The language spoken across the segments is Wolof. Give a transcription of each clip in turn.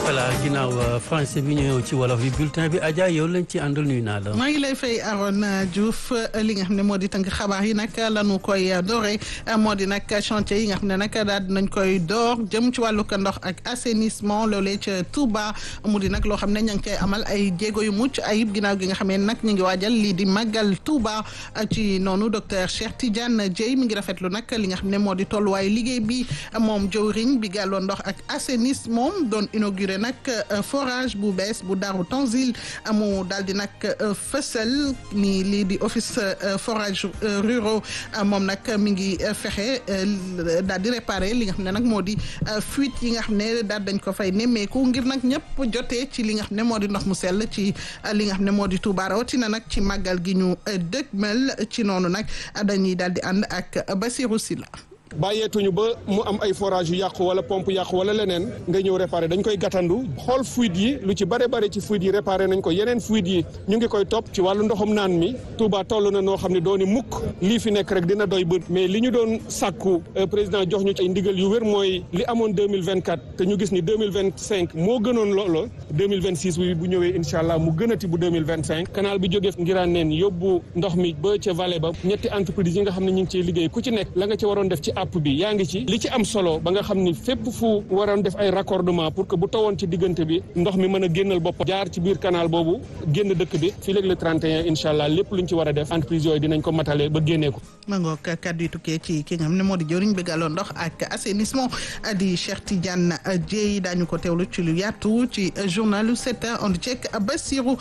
voilà ginnaaw français bi ñëw ci wolof bi bulletin bi Adja yow lañ ci àndal nuyu naa la. maa ngi lay fay Arona Diouf li nga xam ne moo di tënk xabaar yi nag lanu koy doore moo di nag chantier yi nga xam ne nag daal dinañ koy door jëm ci wàllu ndox ak assainissement loolee ca Touba mu di nag loo xam ne ña ngi koy amal ay jéego yu mucc ayib ginnaaw gi nga xam ne nag ñu ngi waajal lii di màggal Touba ci noonu docteur Cheikh Tidiane Dieye mi ngi rafetlu nag li nga xam ne moo di tolluwaayu liggéey bi moom jëwriñ bi gàlloo ndox ak assainissement doon inauguré nag forage bu bees bu Darou Tanzil mu daal di nag fësal ni lii di office forage ruraux moom nag mi ngi fexe daal di réparer li nga xam ne nag moo di fuite yi nga xam ne daal dañ ko fay nemmeeku ngir nag ñëpp jotee ci li nga xam ne moo di ndox mu sell ci li nga xam ne moo di Touba rawatina nag ci màggal gi ñu dëgmal ci noonu nag dañuy daal di ànd ak Basirou Silla bàyyeetuñu ba mu am ay forage yu yàqu wala pompe yàqu wala leneen nga ñëw réparé dañ koy gàttandu xool fuite yi lu ci bare bare ci fuite yi réparé nañ ko yeneen fuite yi ñu ngi koy topp ci wàllu ndoxum naan mi Touba toll na noo xam ne dooni mukk lii fi nekk rek dina doy bët mais li ñu doon sàkku président jox ñu ay ndigal yu wér mooy li amoon 2024 te ñu gis ni 2025 moo gënoon loolo 2026 bi bu ñëwee incha allah mu gënati bu 2025 canal bi jógee ngiraan neen yóbbu ndox mi ba ca vallée ba ñetti entreprise yi nga xam ne ñu ngi ciy liggéey ku ci nekk la nga ci waroon def ci app bi yaa ngi ci li ci am solo ba nga xam ni fépp fu waroon def ay raccordement pour que bu tawoon ci diggante bi ndox mi mën a génnal bopp jaar ci biir canal boobu génn dëkk bi fii léegi le 31 incha allah lépp luñ ci war a def entreprise yooyu dinañ ko matale ba génnee ko ma ngoog kaddu yi tukkee ci ki nga xam ne moo di jëriñ bi gàlloo ndox ak assainissement di Cheikh Tidiane Dieye daañu ko teewlu ci lu yaatu ci journalu 7 on ceek Bassirou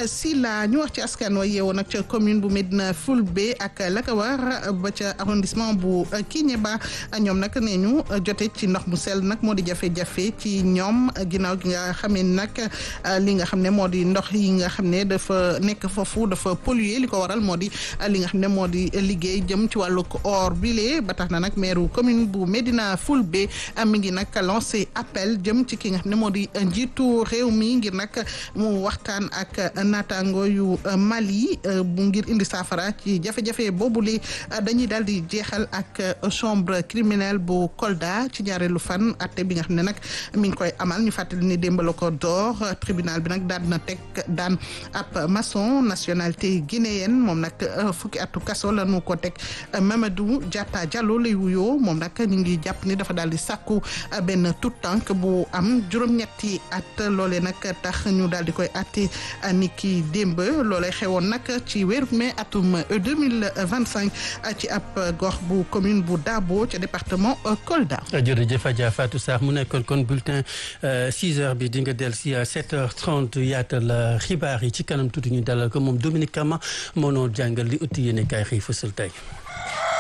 Sylla ñu wax ci askan wa yeewoo nag ca commune bu Médina Fulbe ak la ko war ba ca arrondissement bu Kéniéba ñoom nag nee ñu jote ci ndox mu sell nag moo di jafe-jafe ci ñoom ginnaaw gi nga xamee nag li nga xam ne moo di ndox yi nga xam ne dafa nekk foofu dafa polluer li ko waral moo di li nga xam ne moo di liggéey jëm ci wàllu or bile ba tax na nag maire commune bu Médina Fulbe mi ngi nag lancé appel jëm ci ki nga xam ne moo di njiitu réew mi ngir nag mu waxtaan ak naataango yu Mali bu ngir indi saafara ci jafe-jafe boobule dañuy daal di jeexal ak chambre criminel bu Kolda ci ñaareelu fan atte bi nga xam ne nag mi ngi koy amal ñu fàttali ni démb la ko door tribunal bi nag daan na teg daan ab maçon nationalité guinéenne moom nag fukki atu kaso la nu ko teg Mamadou Diatta Diallo lay wuyoo moom nag ñu ngi jàpp ni dafa daal di sàkku benn tout tànk bu am juróom-ñetti at loolee nag tax ñu daal di koy atte ni ki démb loolee xewoon nag ci weeru mai atum 2025 ci ab gox bu commune bu Dabo ca département Kolda. jërëjëf Adja Fatou Sarr mu nekkoon kon bulletin 6 heures bi di nga del si 7 heures 30 yaatal xibaar yi ci kanam tuuti ñu dalal ko moom Dominique Kama moo noo jàngal li utti yéene kaay xëy fësal tey.